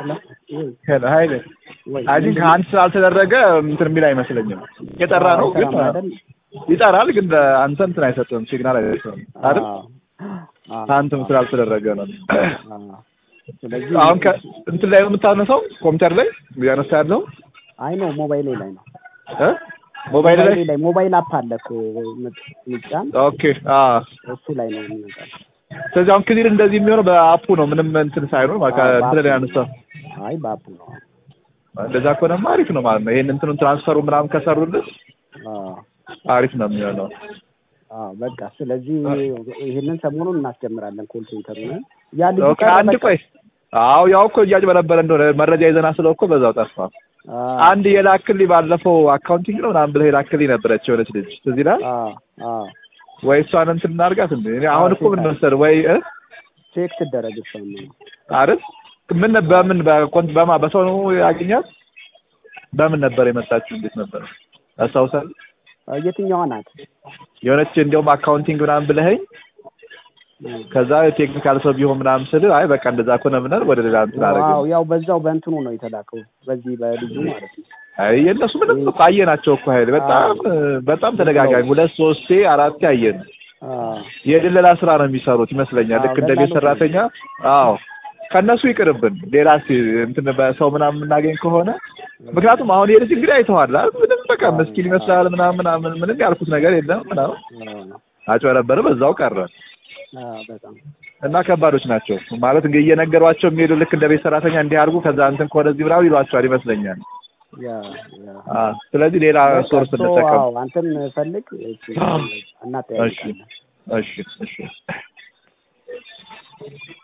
ሄሎ ሀይል ወይ አይ ቲንክ አንድ ስላልተደረገ እንትን የሚል አይመስለኝም። የጠራ ነው ግን አይሰራም አይደል? ይጠራል፣ ግን አንተ እንትን አይሰጥም፣ ሲግናል አይሰጥም አይደል? አዎ። አዎ። አንተም ስላልተደረገ ነው። አዎ። ስለዚህ አሁን ከ እንትን ላይ ነው የምታነሳው፣ ኮምፒውተር ላይ እያነሳ ያለው አይ ነው ሞባይሌ ላይ ነው እ ሞባይል ላይ ላይ ሞባይል አፕ አለ እኮ ምጫን ኦኬ። አ እሱ ላይ ነው የሚመጣው። ስለዚህ አሁን ክሊር እንደዚህ የሚሆነው በአፑ ነው፣ ምንም እንትን ሳይሆን ማለት አዎ፣ እንትን ላይ በአፑ። ያነሳው። አይ በአፕ ነው። እንደዛ ከሆነማ አሪፍ ነው ማለት ነው። ይሄን እንትኑን ትራንስፈሩ ምናምን ከሰሩልን አዎ አሪፍ ነው የሚሆነው። አዎ በቃ ስለዚህ ይሄንን ሰሞኑን እናስጀምራለን ኮል ሴንተሩን ያ ልጅ ኦኬ አንድ ቆይ አዎ ያው እኮ እያጭበረበረ እንደሆነ መረጃ ይዘና ስለው እኮ በዛው ጠፋ። አንድ የላክልኝ ባለፈው አካውንቲንግ ነው ምናምን ብለህ የላክልኝ ነበረች የሆነች ልጅ ትዝ ይላል ወይ እሷን እንትን እናድርጋት እንዴ? እኔ አሁን እኮ ምን መሰለህ ወይ እ ቼክ ትደረግ እሷን ነው አይደል ምን በምን በኮንት በማ በሰው ነው ያገኛት? በምን ነበር የመጣችው? እንዴት ነበር አስታውሳለህ? የትኛዋ ናት? የሆነች እንዲያውም አካውንቲንግ ምናምን ብለኸኝ ከዛ ቴክኒካል ሰው ቢሆን ምናምን ስል አይ በቃ እንደዛ ከሆነ ምናምን ወደ ሌላ እንትን አደረገ። አዎ ያው በዛው በእንትኑ ነው የተላከው በዚህ በልጁ ማለት ነው። አይ የእነሱ ምንም እኮ አየናቸው እኮ ኃይል በጣም በጣም ተደጋጋሚ ሁለት ሶስቴ አራቴ አየን። የድለላ ስራ ነው የሚሰሩት ይመስለኛል። ልክ እንደ ቤት ሰራተኛ። አዎ ከእነሱ ይቅርብን። ሌላ እስኪ እንትን በሰው ምናምን የምናገኝ ከሆነ ምክንያቱም አሁን ይሄ ልጅ እንግዲህ አይተዋል አይደል? ምንም በቃ ምስኪን ይመስላል ምናምን ምናምን ምንም ያልኩት ነገር የለም ምናምን አጭበረበረ፣ በዛው ቀረ በጣም እና ከባዶች ናቸው ማለት እንግዲህ እየነገሯቸው የሚሄዱ ልክ እንደ ቤት ሰራተኛ እንዲህ አድርጉ ከዛ እንትን ከወደዚህ ምናምን ይሏቸዋል ይመስለኛል። ስለዚህ ሌላ ሶርስ እንጠቀም። አንተን ፈልግ እናጠያይቃለን። እሺ እሺ